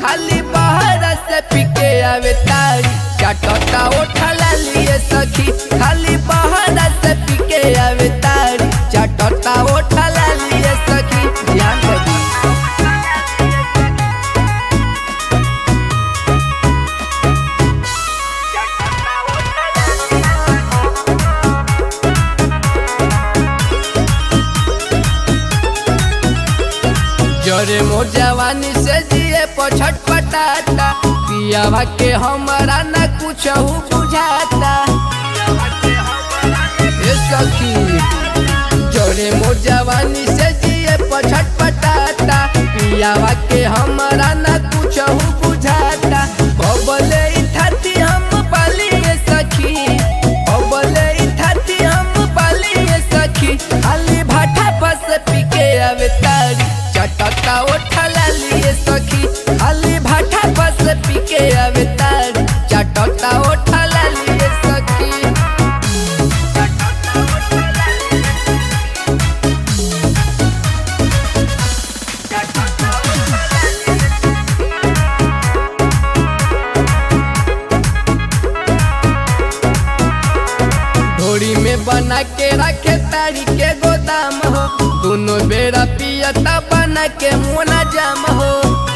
खाली बाहर से पीके आवे तारी चाटता उठला लिए सखी खाली बाहर से पीके आवे तारी चाटता उठला लिए सखी ध्यान रखी जरे मोर जवानी से जिए पछट पटाता पियावा के हमारा न कुछ बुझाता ए सखी जरे मोर जवानी से जिए पछट पटाता पियावा के हमारा न कुछ बुझाता बबले इठाती हम पालिए सखी बबले इठाती हम पालिए सखी खाली भाटा बस पीके आवे तारी चटका उठला लिए सखी खाली भाटा बस पीके आवे तारी चटका उठला लिए सखी ढोरी में बना के रखे तारी के गोदाम हो दोनों बेरा पियता बना के मोना जाम हो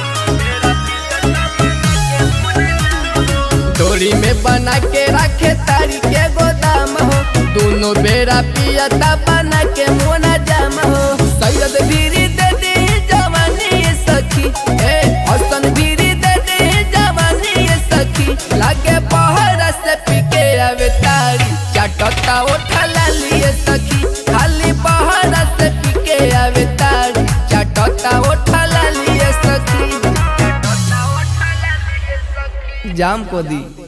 ढोरी में बना के रखे तारी के गोदाम हो दोनों बेरा पियता बना के मोना जाम हो सैयद बीरी दे दी जवानी ये सखी ए हसन बीरी दे दी जवानी ये सखी लागे पहर से पीके आवे तारी चाटता उठला लिए सखी खाली पहर से पीके आवे तारी चाटता उठला लिए सखी जाम को दी